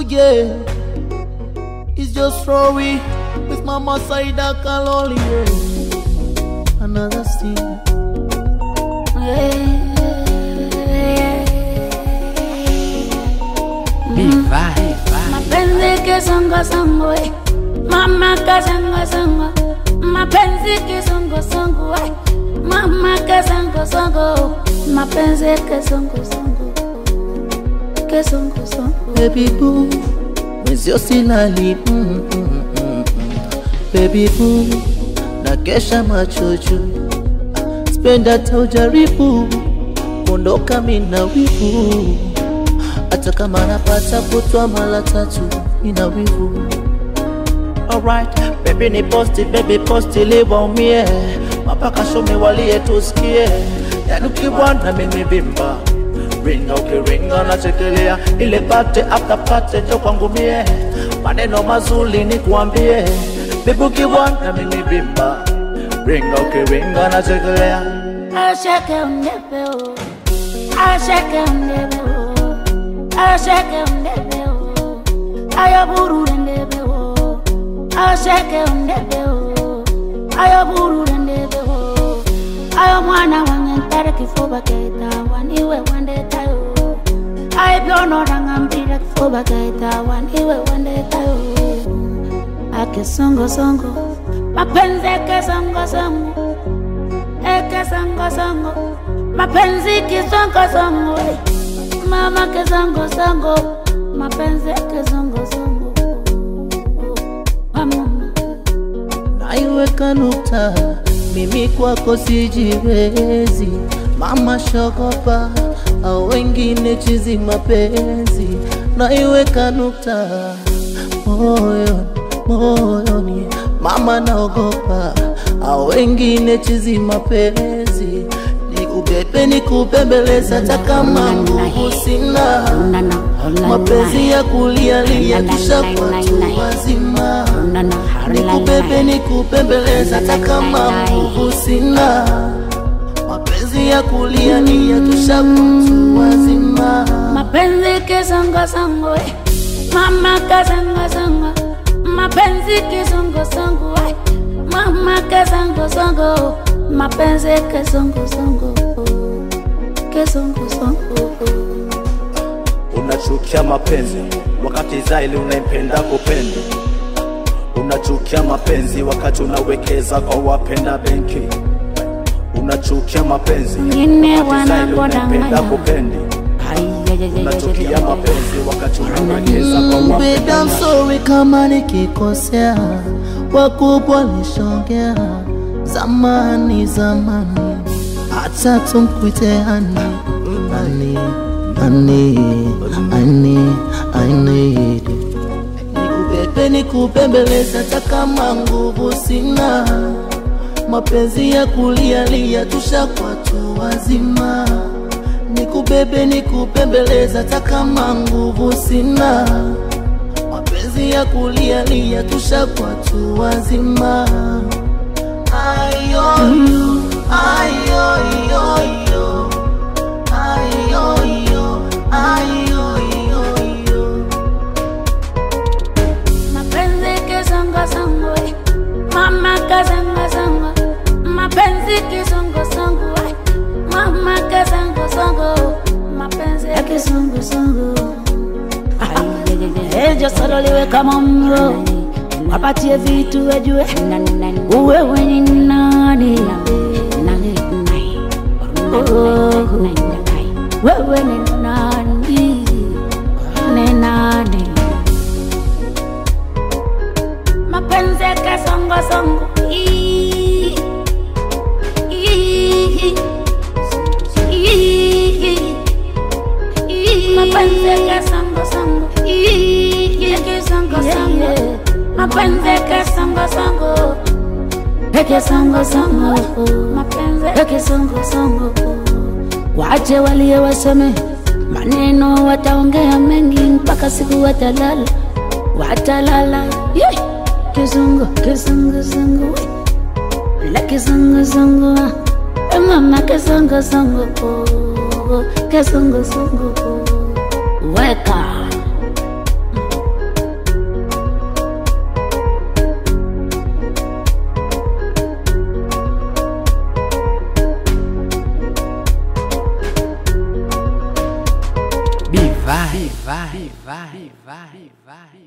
yeah. It's just Rory with Mama Saida Kaloli, yeah. Another scene. mapenzi kisongosongo eh. mama kasongosongo mapenzi kisongosongo eh. mama kasongosongo mapenzi kisongosongo kisongosongo Baby boo, mwenzio silali mm, mm, mm, mm. Baby boo, na kesha macho juu, spenda hata ujaribu kuondoka mina wivu, hata kama napata kutwa mara tatu ina wivu. Alright, baby ni posti, baby posti liwaumie, mapaka shome walie tusikie, yani ukibwana mimi vimba ringa ukiringa nachekelea ile pate after pate jo kwangu mie maneno mazuri ni kuambie bibi ukibwana mimi vimba ringa ukiringa nachekelea ashake undebeo ashake undebeo ashake undebeo ayaburure ndebeo ashake undebeo ayaburure ndebeo ayo mwana wange ntare kifuba keita waniwe wandetayo aiblonorangambira kifuba keita waniwe wandetayo akesongosongo mapenzi kesongosongo ekesongosongo mapenzi kisongosongo mama kesongosongo mapenzi kesongosongo pamoma naiweka nukta mimi kwako sijiwezi mama shogopa au wengine chizi mapenzi naiweka nukta moyoni moyoni mama naogopa au wengine chizi mapenzi nikubebe nikupembeleza hata kama nguvu sina mapenzi ya kulialia kisha kwatu wazima nikubebe nikupembeleza hata kama nguvu sina mapenzi ya kulialia kisha kwatu wazima mapenzi kisongosongo eh. mama kasongosongo mapenzi kisongosongo eh. mama kasongosongo mapenzi kisongosongo kisongosongo unachukia mapenzi wakati zaili unaipenda kupenda unachukia mapenzi wakati unawekeza kwa wapenda benki unachukia mapenzi Wengine wakati zaili unaipenda wanapodanganya. kupendi unachukia mapenzi wakati unawekeza kwa Mm, baby, I'm wapenda sorry kama nikikosea, wakubwa lishongea zamani zamani, hata tumkuite ani ani ani ani ani nikubebe nikupembeleza, hata kama nguvu sina, mapenzi ya kulialia tushakuwa tu wazima nikubebe nikupembeleza hata kama nguvu sina mapenzi ya kulialia tushakuwa tu wazima ayoyo ayoyoyo ayoyo ayoyoyo mapenzi kisongosongo eh. mama kasongosongo mapenzi kisongosongo eh. mama kasongosongo mapenzi ya kisongosongo ejo sololiwe kama mro wapatie vitu wejue uwewe ni nani Oh, wewe ni nani ni nani mapenzi kasongosongo Ii, ii, ii, ii. mapenzi kasongosongo Ii, kisongosongo mapenzi kasongosongo ekisongosongo mapenzi ekisongosongo wache walie waseme maneno wataongea mengi mpaka siku watalala watalala yeah. kizungu kizungu zungu la kizungu zungu Eh, mama kizungu zungu kizungu zungu weka vai, vai, vai, vai.